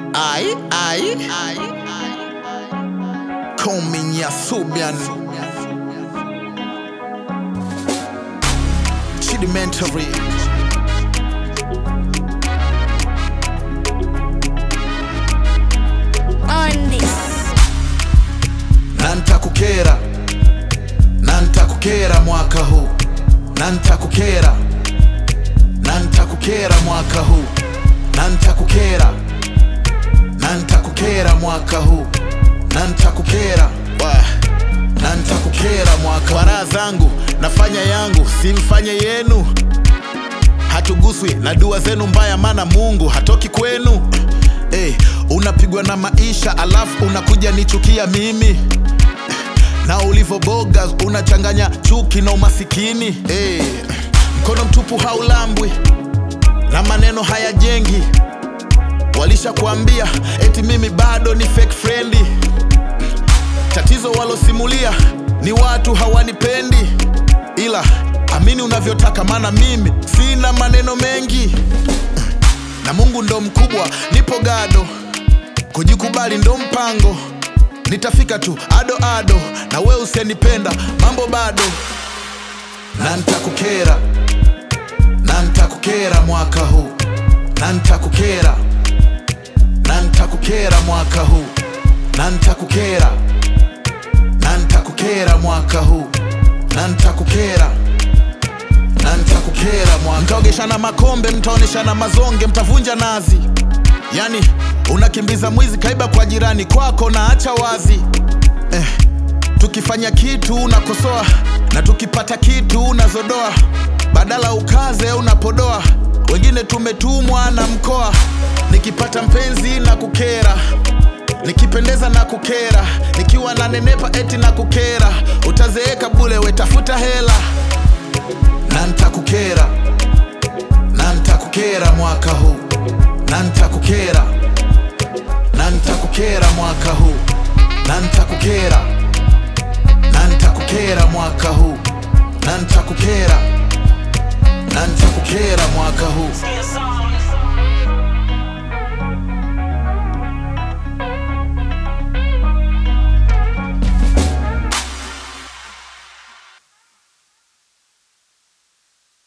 Ai, ai, Kominya Subian Chidimentary on this. na nitakukera na nitakukera mwaka huu na nitakukera na nitakukera mwaka huu na nitakukera na nitakukera mwaka huu na nitakukera Wah. na nitakukera mwaka kwa raha zangu nafanya yangu simfanye yenu hatuguswi na dua zenu mbaya maana mungu hatoki kwenu hey, unapigwa na maisha alafu unakuja nichukia mimi na ulivoboga unachanganya chuki na umasikini hey, mkono mtupu haulambwi na maneno hayajengi walishakuambia eti mimi bado ni fake friendly tatizo walosimulia ni watu hawanipendi ila amini unavyotaka maana mimi sina maneno mengi na mungu ndo mkubwa nipo gado kujikubali ndo mpango nitafika tu ado ado na we usenipenda mambo bado na nitakukera na nitakukera mwaka huu na nitakukera na nitakukera mwaka huu na nitakukera na nitakukera mwaka huu na nitakukera na nitakukera mwaka mtaogeshana makombe mtaoneshana mazonge mtavunja nazi yani unakimbiza mwizi kaiba kwa jirani kwako na acha wazi eh, tukifanya kitu unakosoa na tukipata kitu unazodoa badala ukaze unapodoa wengine tumetumwa na mkoa nikipata mpenzi na kukera nikipendeza na kukera nikiwa na nenepa eti na kukera utazeeka bule wetafuta hela na nitakukera na nitakukera mwaka huu na nitakukera na nitakukera mwaka huu na nitakukera